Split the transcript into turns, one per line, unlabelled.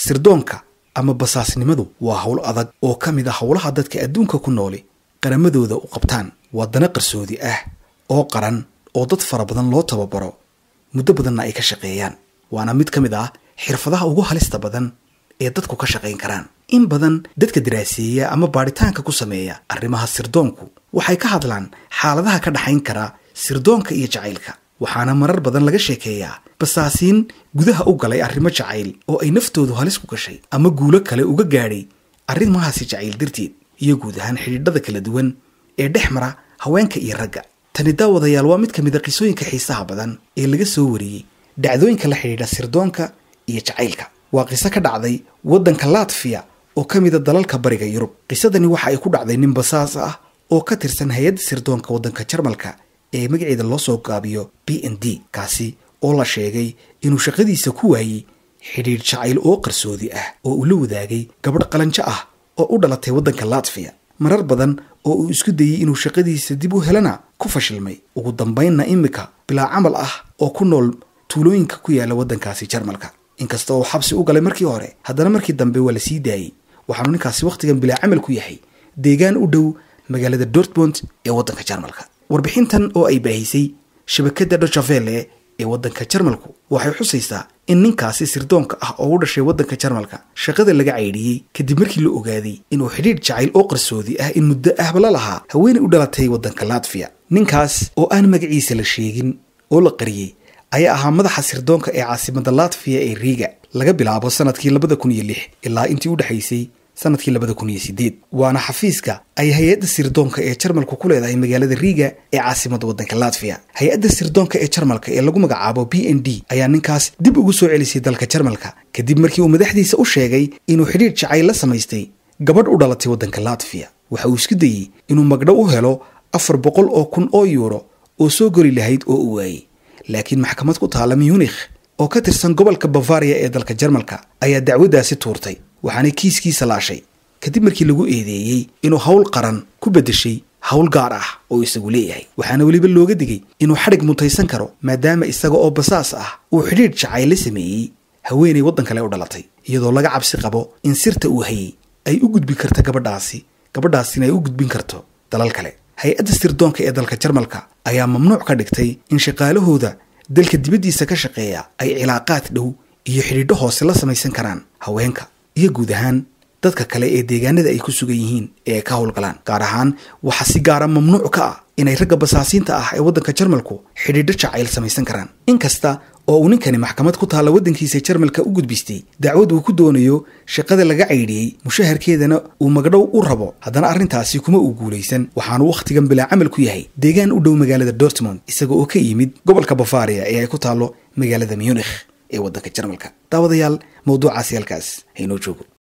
sirdoonka ama basaasnimadu waa howl adag oo ka mid a howlaha dadka adduunka ku nooli qaramadooda u qabtaan waa dana qarsoodi ah oo qaran oo dad fara badan loo tababaro muddo badanna ay ka shaqeeyaan waana mid ka mid ah xirfadaha ugu halista badan ee dadku ka shaqayn karaan in badan dadka daraaseeya ama baadhitaanka ku sameeya arrimaha sirdoonku waxay ka hadlaan xaaladaha ka dhaxayn kara sirdoonka iyo jacaylka waxaana marar badan laga sheekeeyaa basaasiin gudaha u galay arrimo jacayl oo ay naftoodu halis ku gashay ama guulo kale uga gaadhay arrimahaasi jacayl darteed iyo guud ahaan xidhiidhada kala duwan ee dhex mara haweenka iyo ragga tani daawadayaal waa mid ka mid a qisooyinka xiisaha badan ee laga soo wariyey dhacdooyinka la xidhiidha sirdoonka iyo jacaylka waa qiso ka dhacday waddanka latfiya oo ka mida dalalka bariga yurub qisadani waxa ay ku dhacday nin basaas ah oo ka tirsan hay-adda sirdoonka waddanka jarmalka ee magaceeda loo soo gaabiyo b n d kaasi oo la sheegay inuu shaqadiisa ku waayey xidhiidh jacayl oo qarsoodi ah oo uu la wadaagay gabadh qalanjo ah oo u dhalatay waddanka latfiya marar badan oo uu isku dayey inuu shaqadiisa dib u helana ku fashilmay ugu dambaynna imika bilaa camal ah oo ku nool tuulooyinka ku yaala waddankaasi jarmalka inkasta oo xabsi u galay markii hore haddana markii dambe waa la sii daayey waxaanu ninkaasi wakhtigan bilaa camal ku yahay deegaan u dhow magaalada dortmond ee waddanka jarmalka warbixintan oo ay baahisay shabakadda dochavele ee waddanka jarmalku waxay xusaysaa in ninkaasi sirdoonka ah oo u dhashay waddanka jarmalka shaqada laga caydhiyey kadib markii la ogaaday inuu xidhiidh jacayl oo qarsoodi ah in muddo ahba la lahaa haweenay u dhalatay waddanka latfiya ninkaas oo aan magaciisa la sheegin oo la qariyey ayaa ahaa madaxa sirdoonka ee caasimada latfiya ee riiga laga bilaabo sanadkii labada kun iyo lix ilaa intii u dhexaysay sanadkii labada kun iyo sideed waana xafiiska ay hay-adda sirdoonka ee jarmalku ku leedahay magaalada riiga ee caasimada waddanka latfiya hay-adda sirdoonka ee jarmalka ee lagu magacaabo b n d ayaa ninkaas dib ugu soo celisay dalka jarmalka kadib markii uu madaxdiisa u sheegay inuu xidhiidh jacayl la samaystay gabadh u dhalatay waddanka latfiya waxa uu isku dayey inuu magdho u helo afar boqol oo kun oo yuuro oo soo gori lahayd oo u waayey laakiin maxkamad ku taala munikh oo ka tirsan gobolka bavaria ee dalka jarmalka ayaa dacwaddaasi tuurtay waxaanay kiiskiisa laashay kadib markii lagu eedeeyey inuu howl qaran ku beddeshay howl gaar ah oo isagu leeyahay waxaana weliba looga digay inuu xadhig mutaysan karo maadaama isaga oo basaas ah uu xidhiidh jacayl la sameeyey haweenay waddan kale u dhalatay iyadoo laga cabsi qabo in sirta uu hayey ay u gudbin karto gabadhaasi gabadhaasina ay u gudbin karto dalal kale hay-adda sirdoonka ee dalka jarmalka ayaa mamnuuc ka dhigtay in shaqaalahooda dalka dibaddiisa ka shaqeeya ay cilaaqaad dhow iyo xidhiidho hoose la samaysan karaan haweenka iyo guud ahaan dadka kale ee deegaanada ay ku sugan yihiin ee ay ka howlgalaan gaar ahaan waxaa si gaara mamnuuc ka ah inay ragga basaasiinta ah ee waddanka jarmalku xidhiidho jacayl samaysan karaan inkasta oo uu ninkani maxkamad ku taalla waddankiisa jarmalka u gudbistay dacwad uu ku doonayo shaqada laga caydhiyey mushaharkeedana uu magdhow u rabo haddana arrintaasi kuma uu guulaysan waxaanu wakhtigan bilaa camal ku yahay deegaan u dhow magaalada dortmond isaga oo ka yimid gobolka bavaria ee ay ku taallo magaalada munikh ee waddanka jarmalka daawadayaal mawduucaasi halkaas haynoo joogo